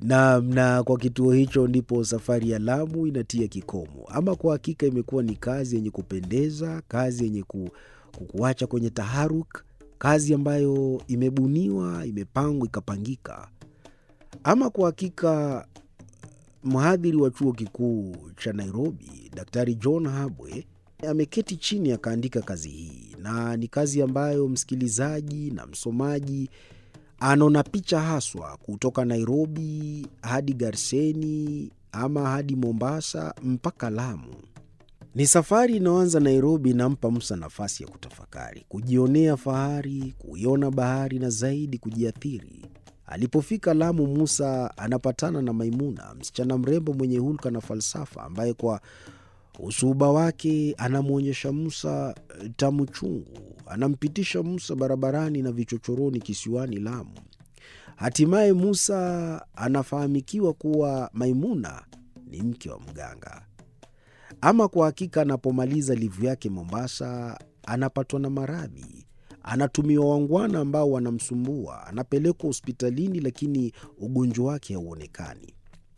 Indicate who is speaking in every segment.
Speaker 1: na, na kwa kituo hicho ndipo safari ya Lamu inatia kikomo. Ama kwa hakika imekuwa ni kazi yenye kupendeza, kazi yenye ku, kukuacha kwenye taharuk, kazi ambayo imebuniwa, imepangwa, ikapangika. Ama kwa hakika mhadhiri wa chuo kikuu cha Nairobi, Daktari John Habwe ameketi chini akaandika kazi hii, na ni kazi ambayo msikilizaji na msomaji anaona picha haswa kutoka Nairobi hadi Garseni ama hadi Mombasa mpaka Lamu. Ni safari inayoanza Nairobi, inampa Musa nafasi ya kutafakari, kujionea fahari, kuiona bahari na zaidi kujiathiri. Alipofika Lamu, Musa anapatana na Maimuna, msichana mrembo mwenye hulka na falsafa, ambaye kwa usuhuba wake anamwonyesha Musa tamu chungu. Anampitisha Musa barabarani na vichochoroni kisiwani Lamu. Hatimaye Musa anafahamikiwa kuwa Maimuna ni mke wa mganga. Ama kwa hakika, anapomaliza livu yake Mombasa, anapatwa na maradhi, anatumiwa wangwana ambao wanamsumbua, anapelekwa hospitalini, lakini ugonjwa wake hauonekani.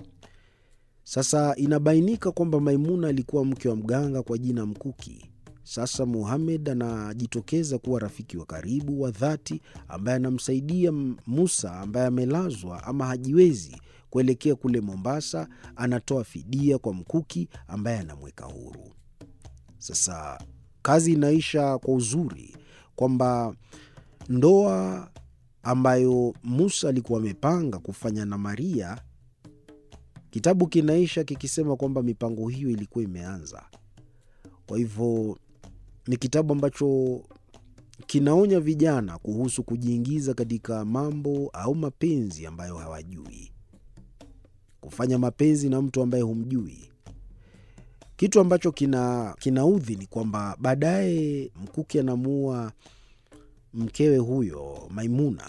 Speaker 1: Sasa inabainika kwamba Maimuna alikuwa mke wa mganga kwa jina Mkuki. Sasa Muhamed anajitokeza kuwa rafiki wa karibu wa dhati ambaye anamsaidia Musa ambaye amelazwa ama hajiwezi kuelekea kule Mombasa. Anatoa fidia kwa Mkuki ambaye anamweka huru. Sasa kazi inaisha kwa uzuri kwamba ndoa ambayo Musa alikuwa amepanga kufanya na Maria, kitabu kinaisha kikisema kwamba mipango hiyo ilikuwa imeanza. Kwa hivyo ni kitabu ambacho kinaonya vijana kuhusu kujiingiza katika mambo au mapenzi ambayo hawajui, kufanya mapenzi na mtu ambaye humjui. Kitu ambacho kina kinaudhi ni kwamba baadaye Mkuki anamuua mkewe huyo Maimuna.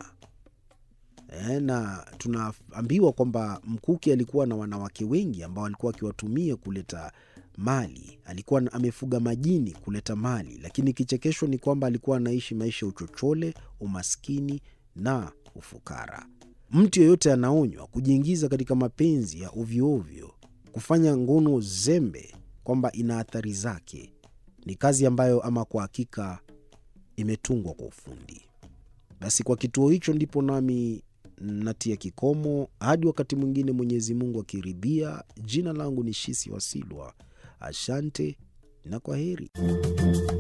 Speaker 1: E, na tunaambiwa kwamba Mkuki alikuwa na wanawake wengi ambao alikuwa akiwatumia kuleta mali. Alikuwa amefuga majini kuleta mali, lakini kichekesho ni kwamba alikuwa anaishi maisha ya uchochole, umaskini na ufukara. Mtu yeyote anaonywa kujiingiza katika mapenzi ya ovyoovyo, kufanya ngono zembe, kwamba ina athari zake. Ni kazi ambayo ama kwa hakika imetungwa kwa ufundi. Basi kwa kituo hicho ndipo nami natia kikomo hadi wakati mwingine, Mwenyezi Mungu akiridhia. Jina langu ni Shisi Wasilwa. Asante na kwa heri.